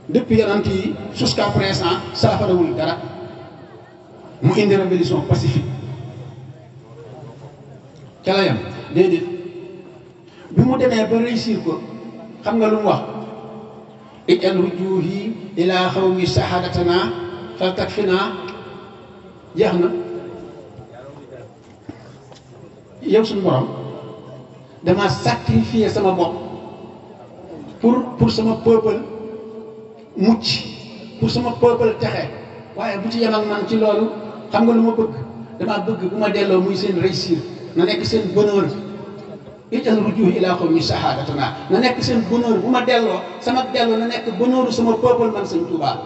depuis yonent yi jusqu'à présent saafarawul dara mu indi révolution pacifique ca la yam déedéet bi mu demee ba réussir ko xam nga lu mu wax ijal rujuhi ila xawmi sahadatana fal takfina jeex na yow suñu borom dama sacrifier sama bopp pour pour sama peuple mucc pour sama peuple texe waaye bu ci yem ak man ci loolu xam nga lu ma bëgg dama bëgg bu ma delloo muy seen réussir na nekk seen bonheur ijal rujuhi ila qawmi sahadatana na nekk seen bonheur bu ma delloo sama delloo na nekk bonheuru sama peuple man sëñ Tuubaa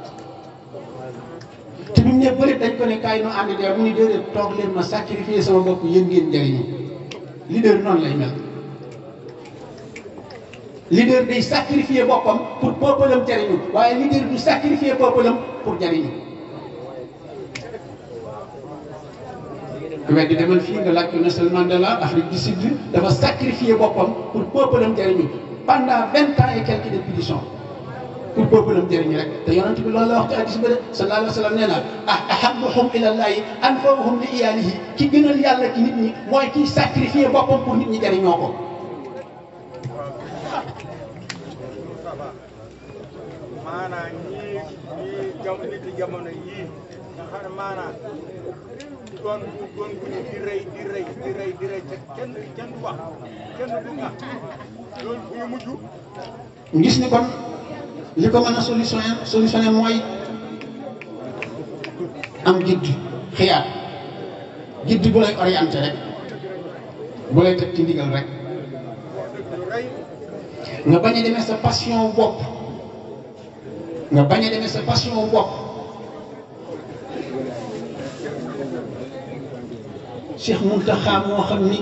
te bi mu ne bëri dañ ko ne kaay nu ànd dee mu ni déedéet toog leen ma sacrifier sama bopp yéen ngeen njëriñu leader noonu lay mel leader day sacrifier boppam pour peuple am jariñu waaye leader du sacrifier peuple am pour jariñu weddi demal fii nga laaj ko Nelson Mandela Afrique du Sud dafa sacrifier boppam pour peuple am jariñu pendant vingt ans et quelques répétitions pour peuple am jëriñ rek te yonent bi loolu la wax ci hadiis ba de sallallahu alayhi wa sallam nee na ah ahabbuhum ilallahi anfa'uhum li iyaalihi ki gënal yàlla ci nit ñi mooy kiy sacrifier boppam pour nit ñi jëriñoo ko. maanaam ñii ñii jam nit yi jamono yii nga xam ne maanaam doon doon bu ñu di rey di rey di rey di rey te kenn kenn du wax kenn du nga loolu bu ñu mujj gis ni kon li ko mën a solutionné solutionné mooy am jidd xiyaat jidd bu lay orienté rek bu lay teg ci ndigal rek lu rey nga bañ a demee sa passion bopp nga bañ a demee sa passion bopp Cheikh Mountakha moo xam ni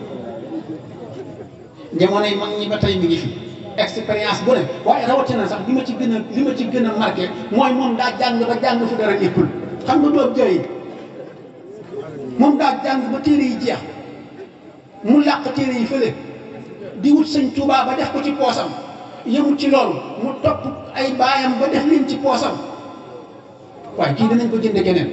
jamonoy mag ñi ba tey mi ngi fi expérience bu ne waaye rawatina sax li ma ci gën a li ma ci gën a marqué mooy moom daa jàng ba jàng fu dara nekkul xam nga doob jooy moom daa jàng ba téere yi jeex mu làq téere yi fële di wut sëñ Tuubaa ba def ko ci poosam yëmut ci loolu mu topp ay baayam ba def leen ci poosam waaye kii danañ ko jënde keneen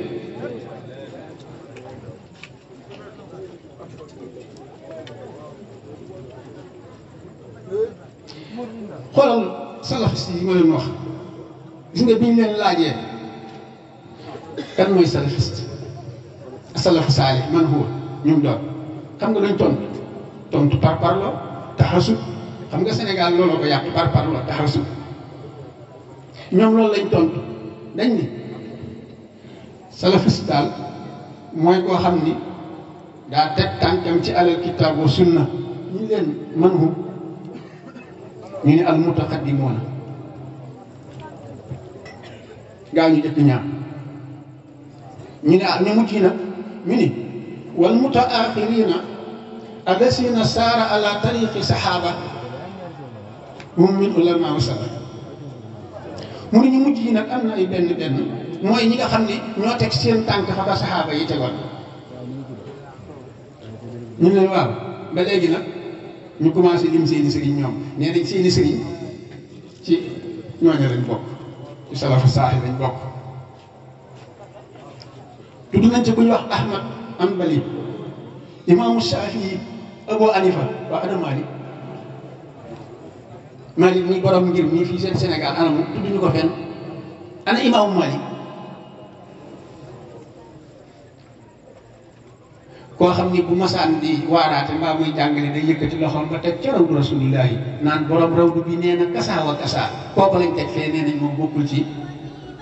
xoolal salafiste yi ma leen wax gis nga bi ñu leen laajee kan mooy salafiste salafu saalih man huwa ñum doon xam nga dañ tontu tontu par parlo taxasub xam nga Sénégal looloo ko yàq par parlo taxasub ñoom loolu lañ tontu dañ ni salafiste daal mooy koo xam ni daa teg tànkam ci alal kitaab wa sunna ñu leen man hu ñu ne al mutaqaddimoona gaa ñu jëkk ñaar ñu ne ah ñu mujj nag ñu ni wal mutaaxirina allasina saara ala tariqi saxaaba hum min ulama wa salaf mu ne ñu mujj yi nag am na ay benn benn mooy ñi nga xam ne ñoo teg seen tànk fa ba saxaaba yi tegoon ñu ne waaw ba léegi nag ñu commencé lim seeni sëriñ ñoom nee nañ seeni sëriñ ci ñooñu lañ bokk ci salafu saaxi lañ bokk tudd nañ ci ku ñu wax Ahmad Hanbali imaamu Shafii Abu Hanifa waa ana Malik Malik muy borom ngir mii fii seen Sénégal ana mu tudd ñu ko fenn ana imaamu Malik koo xam ni bu masaan di waaraate mbaa muy jàngale day yëkkati loxoom ba teg ca rawdu rasulillahi naan borom rawdu bi nee na kasaa wa kasaa kooku lañ teg fee nee nañ moom bokkul ci